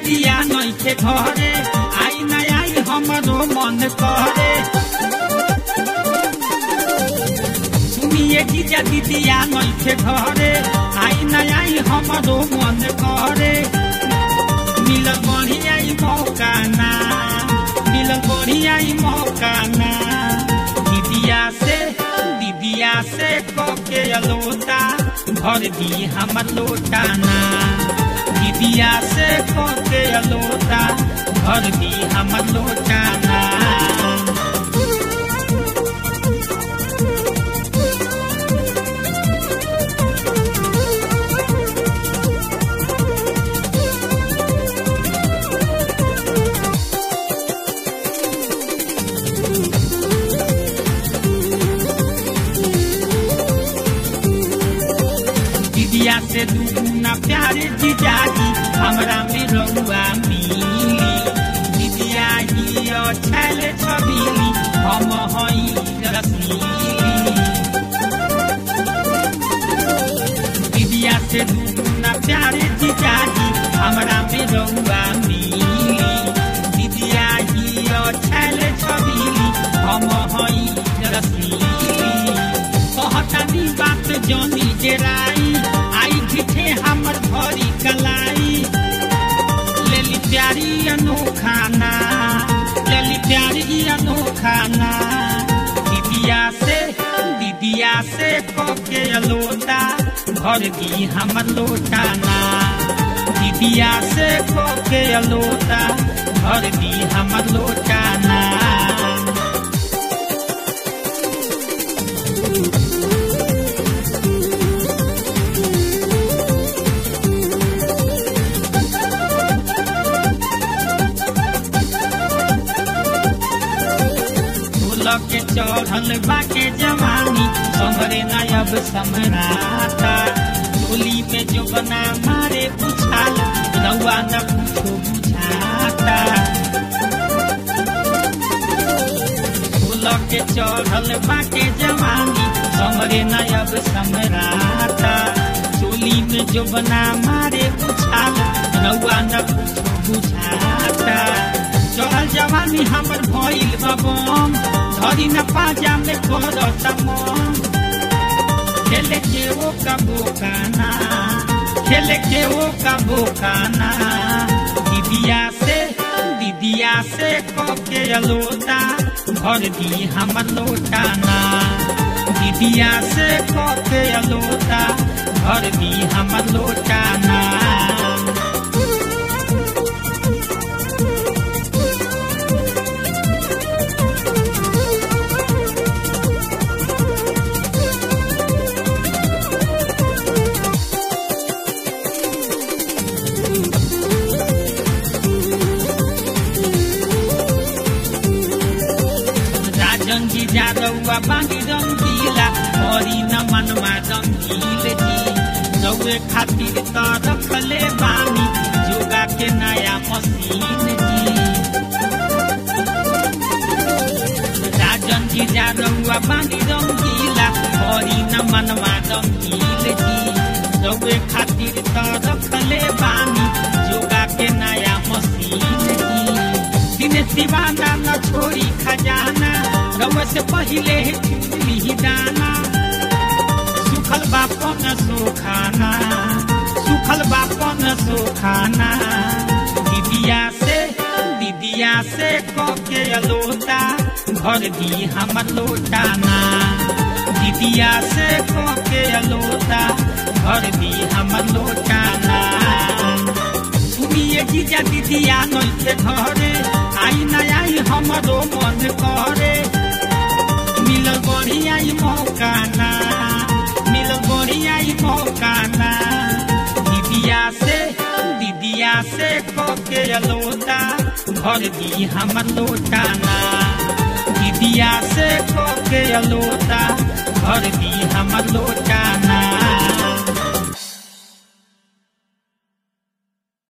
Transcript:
दीदिया नइखे घरे आई न आई हमरो मन करे सुनिए जीजा दीदिया नइखे घरे आई न आई हमरो मन करे मिलल बढ़िया ई मौका ना मिलल बढ़िया ई मौका ना दीदिया से दीदिया से कके अलोता भर दी हमर लोटा ना दीदिया से कके अलोता भर दी हमर लोटा ना दीदिया से दुगुना प्यारे जीजाजी हमरा में रहुआ मिली दीदिया ही छैल छबीली हम हई रसीली दीदिया से दुगुना प्यारे जीजाजी हमरा में रहुआ मिली दीदिया ही छैल छबीली हम हई रसीली कहतानी बात जनी जेराई आई झिठे हमर भरी कलाई लेली प्यारी अनोखाना लेली प्यारी अनोखाना दीदिया से दीदिया से कके अलोटा भर दी हमर लोटा ना दीदिया से कके अलोटा भर दी हमर लोटा ना के चढ़ल बाके जवानी समरे नयब समराता टोली में जो बना मारे उछाल रउआ न कुछो बुझाता के चढ़ल बाके जवानी समरे नयब समराता टोली में जो बना मारे उछाल रउआ न कुछो बुझाता चढ़ल जवानी हमर भइल बबम धरी न पाजा में करता मन खेले के वो का बोकाना खेले के वो का बोकाना दीदिया से दीदिया से कके अलोटा भर दी हमर लोटा ना दीदिया से कके अलोटा भर दी हमर लोटा ना रंगी जादौआ बांगी रंगीला हरी न मनमा रंगील जी रौए खातिर त रखले बानी जोगा के नया मशीन जी राजन जी जादौआ बांगी रंगीला हरी न मनमा रंगील जी रौए खातिर त रखले बानी जोगा के नया मशीन जी दिनेश दीवाना न छोड़ी खजाना रउआ से पहिले चुनली दाना सुखल बापन सुखाना सुखल बापन सुखाना दीदिया से दीदिया से कके अलोटा भर दी हमर लोटा ना दीदिया से कके अलोटा भर दी हमर लोटा ना सुनिए जीजा दीदिया नइखे घरे आई न आई हमरो मन करे मिलल बढ़िया ई मौका ना मिलल बढ़िया ई मौका ना दीदिया से दीदिया से कके अलोटा भर दी हमर लोटा ना दीदिया से कके अलोटा भर दी हमर लोटा ना